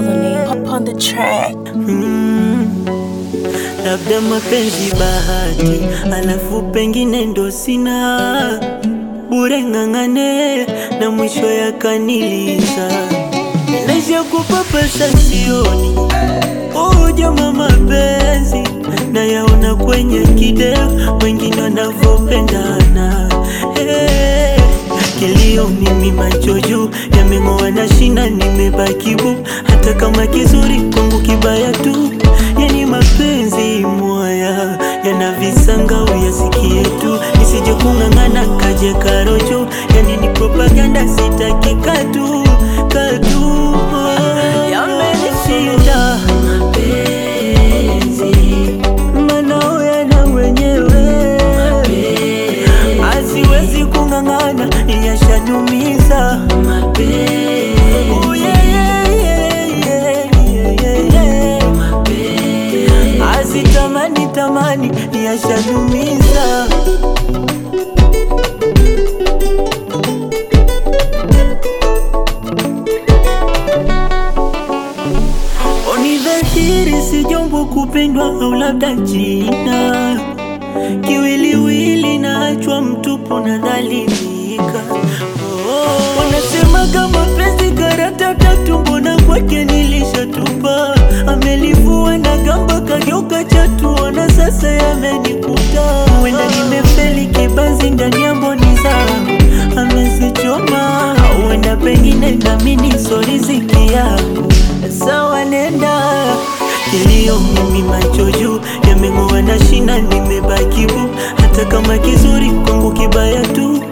Melanie up on the track. Mm, labda mapenzi bahati, alafu pengine ndo sina bure, ng'ang'ane na mwisho yakaniliza, naisha kupapasa sioni ujama mapenzi na yaona kwenye kideo, wengine wanavyopendana hey. Kilio mimi macho juu yameng'oa na shina, nimebaki bu, hata kama kizuri kwangu kibaya tu. Yani mapenzi mwaya yana visanga, uyasikie tu, nisije kung'ang'ana kaje karojo. Yani ni propaganda, sitaki katu katu, yamenishinda mapenzi, manao yana mwenyewe asiwezi kung'ang'ana, yashanumiza Oh, yeah, yeah, yeah, yeah, yeah, yeah. Asitamani tamani, yashanumiza Oni dhahiri si jambo kupendwa au labda jina kiwiliwili naachwa mtupu na dhalilika. Oh, wanasema kama penzi karata tatu, mbona kwake nilishatupa? Amelivua na gamba kageuka chatu, ona sasa yamenikuta. Huenda nimefeli kibanzi ndani ya mboni zangu, amezichoma. Huenda pengine nami so riziki yangu, sawa nenda Kilio mimi macho juu yameng'oa na shina, nimebaki bu, hata kama kizuri kwangu kibaya tu.